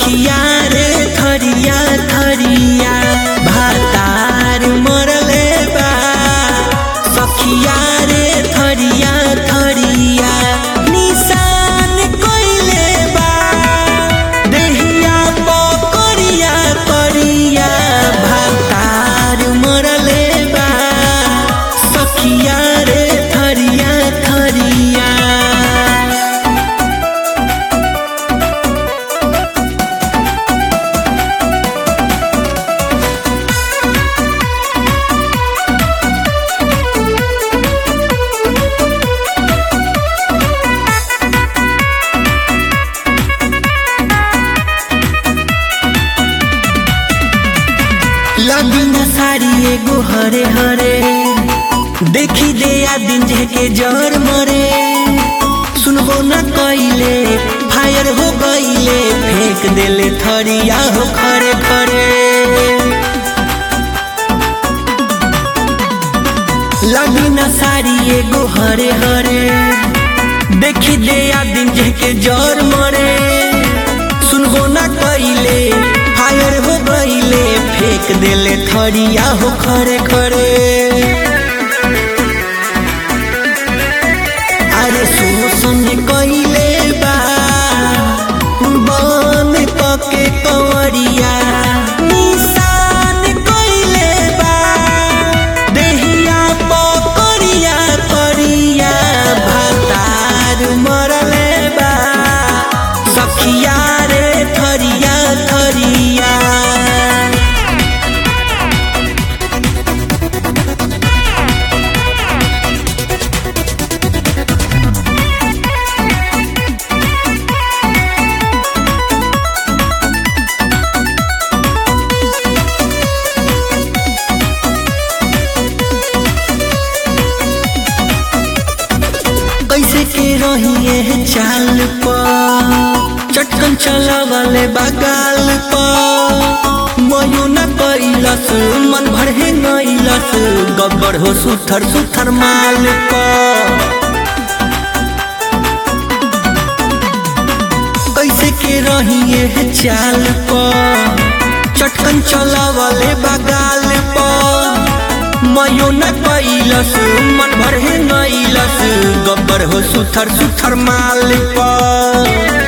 सखिया रे थरिया थरिया भातार मरले बा सखिया रे थरिया थरिया निशान कइले बा देहिया पकड़िया करिया भातार मरले बा सखिया रे थरिया थरिया लगिन साड़ी एगो हरे हरे देखी दे आ दिन के जर मरे सुनबो न कइले फायर हो गइले फेंक देले थरिया हो खरे खरे लगिन साड़ी एगो हरे हरे देखी दे आ दिन के जर मरे सुनबो न कइले फायर हो गइले फेंक देले थरिया हो खरे खरे अरे शोषण कइले बा बन पके कंवरिया निशान कइले बा देहिया पकड़िया करिया भातार मरले बा सखिया रे थरिया थरिया कैसे के रहिए चाल पर चटकन चलावले बगाल पर मयो न कैलस मन भर हे नैलस गब्बर हो सुथर सुथर माल पर कैसे के रहिए चाल पर चटकन चलावले बगाल पर मयो न कैलस मन भर हे नैलस गब्बर हो सुथर सुथर माल पर